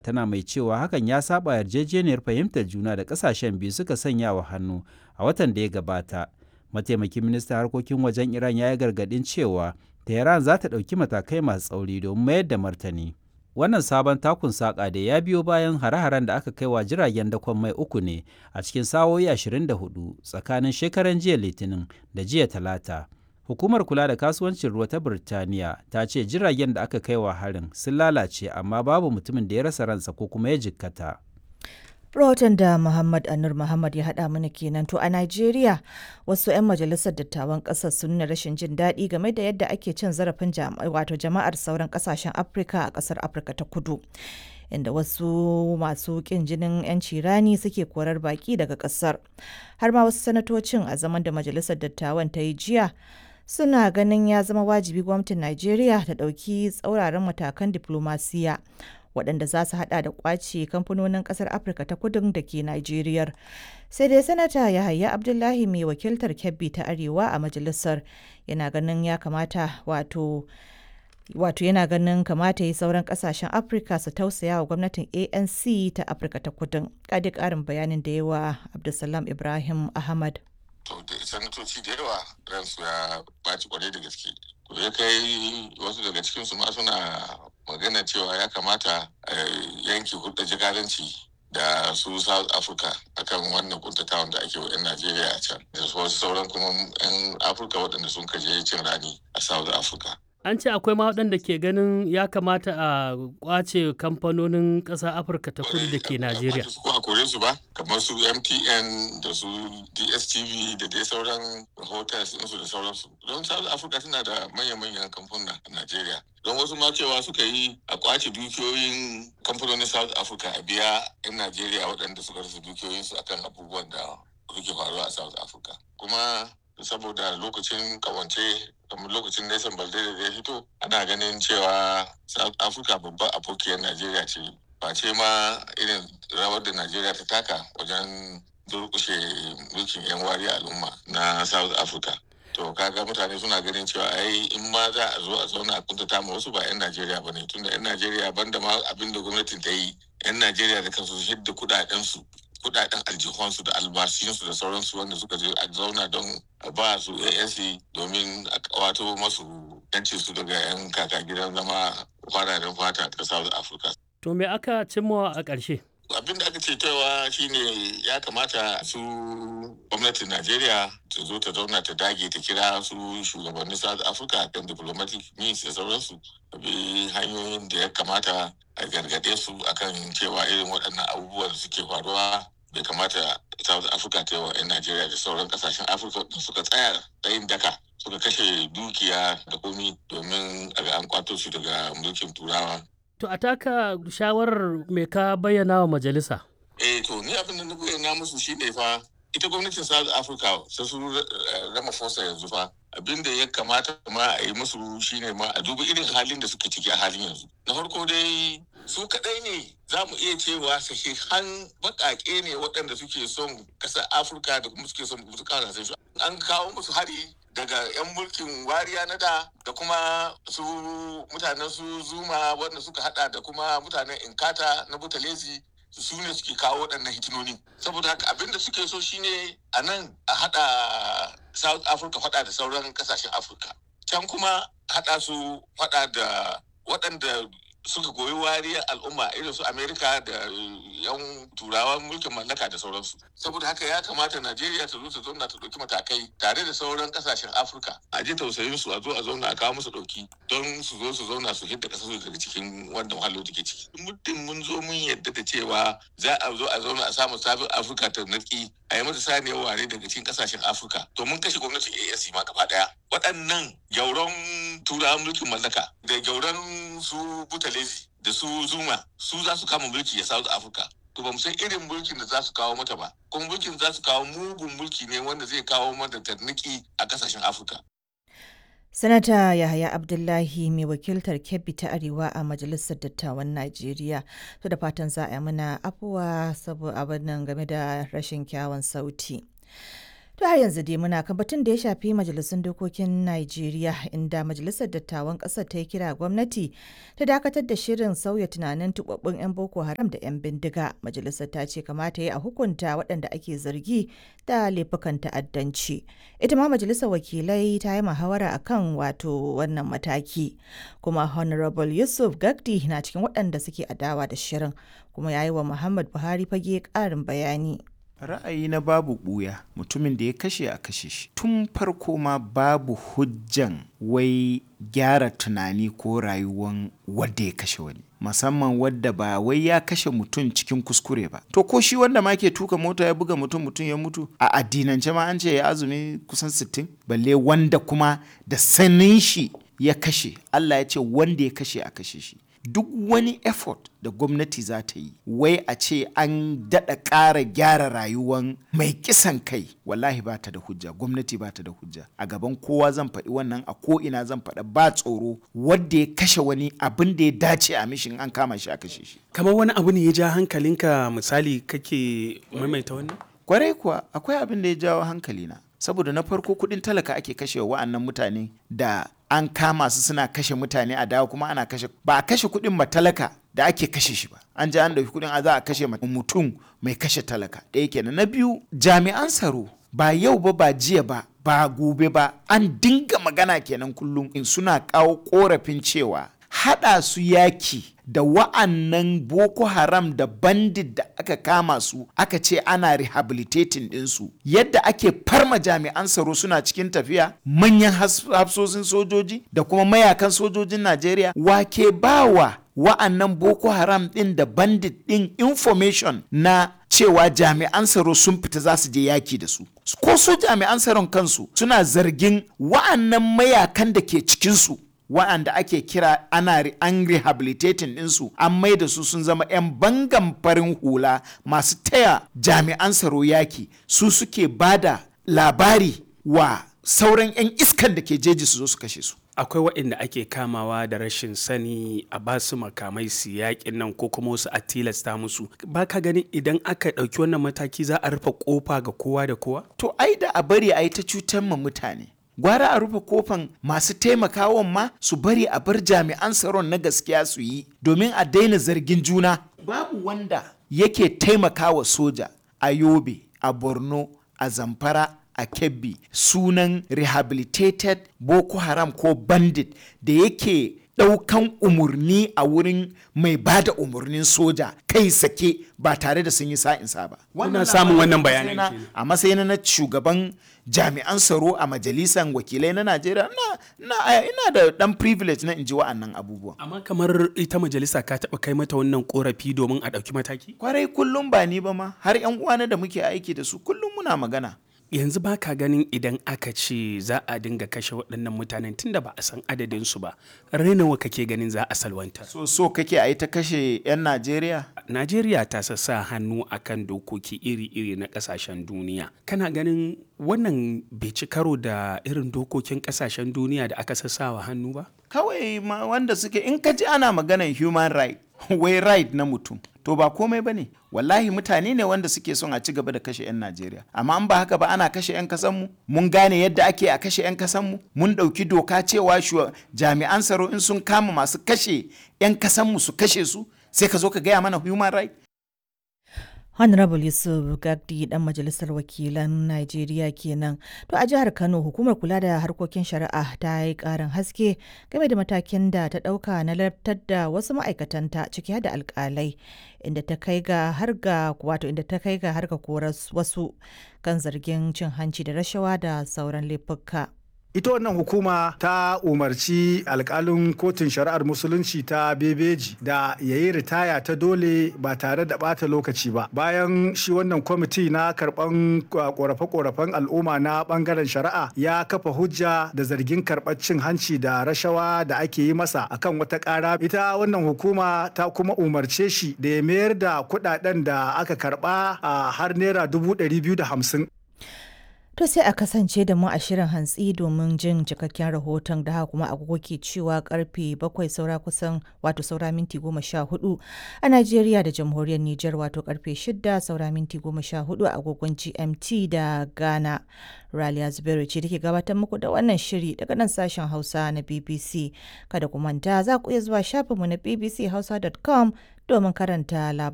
tana mai cewa hakan ya saba yarjejeniyar fahimtar juna da ƙasashen biyu suka sanya wa hannu a watan da ya gabata. Mataimakin ministan harkokin wajen Iran ya yi gargaɗin cewa Tehran za ta ɗauki matakai masu tsauri domin mayar da martani. Wannan sabon takun saƙa da ya biyo bayan hare-haren da aka kai wa jiragen dakon mai uku ne a cikin sa'o'i 24 tsakanin shekaran jiya Litinin da jiya Talata. Hukumar kula da kasuwancin ruwa ta Birtaniya ta ce jiragen da aka kai wa harin sun lalace amma babu mutumin da ya rasa ransa ko kuma ya jikkata. Rahoton da Muhammad Anur Muhammad ya haɗa mana kenan to a Najeriya wasu 'yan majalisar dattawan ƙasar sun nuna rashin jin daɗi game da yadda ake cin zarafin wato jama'ar sauran ƙasashen Afirka a ƙasar Afirka ta Kudu. Inda wasu masu ƙin jinin 'yanci rani suke korar baƙi daga ƙasar. Har ma wasu sanatocin a zaman da majalisar dattawan ta yi jiya suna ganin ya zama wajibi gwamnatin Najeriya ta ɗauki tsauraran matakan diflomasiya waɗanda za su hada da kwace kamfanonin ƙasar Afirka ta kudin da ke Najeriya. Sai dai sanata Yahaya Abdullahi mai wakiltar Kebbi ta Arewa a majalisar yana ganin ya kamata wato wato yana ganin kamata yi sauran kasashen afirka su tausaya wa gwamnatin anc ta afirka ta kudin kadi karin bayanin da yawa abdulsalam ibrahim ahmad to da sanatoci da yawa ransu ya baci kwarai da gaske to ya kai wasu daga cikinsu ma suna magana cewa ya kamata a yanke hulɗar jikadanci da su south africa akan wannan kuntatawan da ake wa 'yan najeriya a can da wasu sauran kuma 'yan afirka waɗanda sun kaje cin rani a south africa an ce akwai ma waɗanda ke ganin ya kamata a kwace kamfanonin ƙasa afirka ta kudu da ke najeriya ko a kore su ba kamar su mtn da su dstv da dai sauran hotels ɗinsu da sauransu don south africa tana da manya-manyan kamfuna a najeriya don wasu ma cewa suka yi a kwace dukiyoyin kamfanonin south africa a biya 'yan najeriya waɗanda suka rasa dukiyoyinsu akan abubuwan da suke faruwa a south africa kuma saboda lokacin kawance kamar lokacin Nelson Mandela da ya fito ana ganin cewa South Africa babban abokiyar Najeriya ce ba ce ma irin rawar da Najeriya ta taka wajen durkushe mulkin 'yan wari al'umma na South Africa. To kaga mutane suna ganin cewa ai in ma za a zo a zauna a kuntata ma wasu ba 'yan Najeriya ba ne tunda 'yan Najeriya banda ma abin da gwamnatin ta yi 'yan Najeriya da kansu su hidda kudaden su kudaden aljihunsu da albashinsu da sauransu wanda suka je a zauna don ba su ANC domin a wato masu yancin su daga 'yan kaka gidan zama fararen fata ta South Africa. to me aka cimma a ƙarshe Abin da aka ce cewa shine ya kamata su gwamnatin Najeriya ta zo ta zauna ta dage ta kira su shugabannin South Africa kan diplomatic means da sauransu bi hanyoyin da ya kamata a gargaɗe su akan cewa irin waɗannan abubuwan da suke faruwa bai kamata South Africa ta yi wa 'yan Najeriya da sauran kasashen Afirka da suka tsaya tsayin daka suka kashe dukiya da komi domin a ga an kwato su daga mulkin turawa. to a taka shawarar me ka bayyana wa majalisa Eh to ni abin da na bayyana musu shine fa ita gwamnatin South Africa sai su rama fosa yanzu fa abin da ya kamata ma a yi musu shine ma a duba irin halin da suke ciki a halin yanzu na farko dai su kadai ne za mu iya cewa sahihan bakake ne waɗanda suke son ƙasar afirka da kuma suke son su ƙasashen su an kawo musu hari daga 'yan mulkin wariya na da da kuma su mutanen su zuma wanda suka hada da kuma mutanen inkata na butalezi su ne suke kawo waɗannan hitinoni saboda haka abin da suke so shine a nan a hada south africa hada da sauran kasashen afirka can kuma hada su hada da waɗanda suka goyi wariyar al'umma irin su amerika da yan turawan mulkin mallaka da sauransu saboda haka ya kamata najeriya ta zo ta zauna ta ɗauki matakai tare da sauran kasashen afirka a ji tausayin su a zo a zauna a kawo musu ɗauki don su zo su zauna su hidda ƙasar su daga cikin wannan wahalar da ke ciki muddin mun zo mun yadda da cewa za a zo a zauna a samu sabon afirka ta naki a yi mata saniyar ware daga cikin kasashen afirka to mun kashe gwamnatin asc ma gaba daya waɗannan gyauran turawan mulkin mallaka da gyauran su butalezi da su zuma su za su kama mulki a south africa to ba mu san irin mulkin da za su kawo mata ba kuma mulkin za su kawo mugun mulki ne wanda zai kawo mata tarniki a kasashen afirka Sanata Yahaya Abdullahi mai wakiltar Kebbi ta Arewa a Majalisar Dattawan Najeriya. To da fatan za a yi mana afuwa saboda abin nan game da rashin kyawun sauti. To har yanzu dai muna kan batun da ya shafi majalisun dokokin Najeriya inda majalisar dattawan ƙasar ta yi kira gwamnati ta dakatar da shirin sauya tunanin tubabbun 'yan Boko Haram da 'yan bindiga. Majalisar ta ce kamata ya a hukunta waɗanda ake zargi da laifukan ta'addanci. Ita ma majalisar wakilai ta yi muhawara akan wato wannan mataki. Kuma Honorable Yusuf Gagdi na cikin waɗanda suke adawa da shirin kuma ya yi wa Muhammad Buhari fage ƙarin bayani. ra'ayi na babu ɓuya mutumin da ya kashe a kashe shi tun farko ma babu hujjan wai gyara tunani ko rayuwan wadda ya kashe wani musamman wadda ba wai ya kashe mutum cikin kuskure ba to ko shi wanda ma ke tuka mota ya buga mutum mutum ya mutu a addinance ma an ce ya azumi kusan 60 balle wanda kuma da sanin shi ya kashe Allah ya ce wanda ya kashe a kashe shi duk wani effort da gwamnati za ta yi wai a ce an daɗa ƙara gyara rayuwan mai kisan kai wallahi ba ta da hujja gwamnati ba ta da hujja a gaban kowa zan faɗi wannan a ko ina zan faɗa ba tsoro wadda ya kashe wani abin da ya dace a mishin an kama shi a kashe shi kamar wani abu ne ya ja hankalinka misali kake maimaita wannan kwarai kuwa akwai abin da ya jawo hankalina saboda na farko kuɗin talaka ake kashe wa'annan mutane da an kama su suna kashe mutane a dawo kuma ana kashe ba a kashe kuɗin ma talaka da ake kashe shi ba an ji an ɗauki kuɗin a za a kashe mutum mai kashe talaka ɗaya kenan na biyu jami'an tsaro ba yau ba ba jiya ba ba gobe ba an dinga magana kenan kullum in suna kawo korafin cewa haɗa su yaki da wa'annan boko haram da bandit da aka kama su aka ce ana rehabilitating ɗinsu yadda ake farma jami'an tsaro suna cikin tafiya manyan hafsosin sojoji da kuma mayakan sojojin najeriya wake bawa wa'annan boko haram ɗin da bandit ɗin information na cewa jami'an tsaro sun fita za su je yaki da su ko su jami'an tsaron kansu suna zargin wa'annan mayakan da ke cikinsu wa'anda ake kira ana an rehabilitating ɗinsu an mai da su sun zama 'yan bangan farin hula masu taya jami'an tsaro yaki su suke bada labari wa sauran 'yan iskan da ke jeji su zo su kashe su akwai waɗanda ake kamawa da rashin sani a ba su makamai su yaƙin nan ko kuma wasu a tilasta musu ba ka ganin idan aka ɗauki wannan mataki za a rufe ƙofa ga kowa da kowa to ai da a bari a yi ta cutar ma mutane gwara a rufe kofan masu taimakawan ma su bari a bar jami'an tsaron na gaskiya su yi domin a daina zargin juna babu wanda yake taimakawa soja a yobe a borno a zamfara a kebbi sunan rehabilitated boko haram ko bandit da yake ɗaukan umarni a wurin mai ba da umarnin soja kai sake ba tare da sun yi sa'insa ba. Kuna samun wannan bayanan A matsayin na shugaban jami'an tsaro a majalisar wakilai na Najeriya ina da ɗan privilege na inji wa'annan abubuwan. Amma kamar ita majalisa ka taɓa kai mata wannan korafi domin a ɗauki mataki? Kwarai kullum ba ni ba ma har 'yan uwana da muke aiki da su kullum muna magana. yanzu ba ka ganin idan aka ce za a dinga kashe waɗannan mutanen tunda ba a san adadinsu ba rainawa kake ganin za a salwanta so so kake a yi ta kashe 'yan najeriya najeriya ta sassa hannu akan dokoki iri-iri na ƙasashen duniya kana ganin wannan bai ci karo da irin dokokin ƙasashen duniya da aka sassawa hannu ba kawai ma wanda suke in ka ji ana maganan human right wai right na mutum to ba komai ba ne wallahi mutane ne wanda suke son a ci gaba da kashe 'yan najeriya amma an ba haka ba ana kashe 'yan kasanmu mun gane yadda ake a kashe 'yan kasanmu mun ɗauki doka cewa jami'an tsaro in sun kama masu kashe 'yan kasanmu su kashe su sai ka zo ka gaya mana human right Honorable Yusuf Gagdi dan majalisar wakilan Najeriya kenan. To a jihar Kano hukumar kula da harkokin shari'a ta yi karin haske game da matakin da ta dauka na lartar da wasu ma'aikatanta ciki da alkalai inda ta kai ga har ga wato inda ta kai ga har ga korar wasu kan zargin cin hanci da rashawa da sauran laifuka. ita wannan hukuma ta umarci alkalin kotun shari'ar musulunci ta bebeji da ya yi ritaya ta dole ba tare da bata lokaci ba bayan shi wannan kwamiti na karban korafe-korafen al'umma na bangaren shari'a ya kafa hujja da zargin karɓar cin hanci da rashawa da ake yi masa akan wata ƙara ita wannan hukuma ta kuma umarce shi da ya mayar da kuɗaɗen da aka karɓa a har naira dubu ɗari biyu da hamsin To sai a kasance da mu a shirin hantsi domin jin cikakken rahoton da haka kuma agogo ke cewa karfe bakwai saura kusan wato saura minti goma sha hudu a Najeriya da jamhuriyar Nijar wato karfe shida saura minti goma sha hudu a agogon GMT da Ghana. Raliya Zubairu ce take gabatar muku da wannan shiri daga nan sashen Hausa na BBC. Kada ku manta za ku iya zuwa shafinmu na bbchausa.com domin karanta labarai.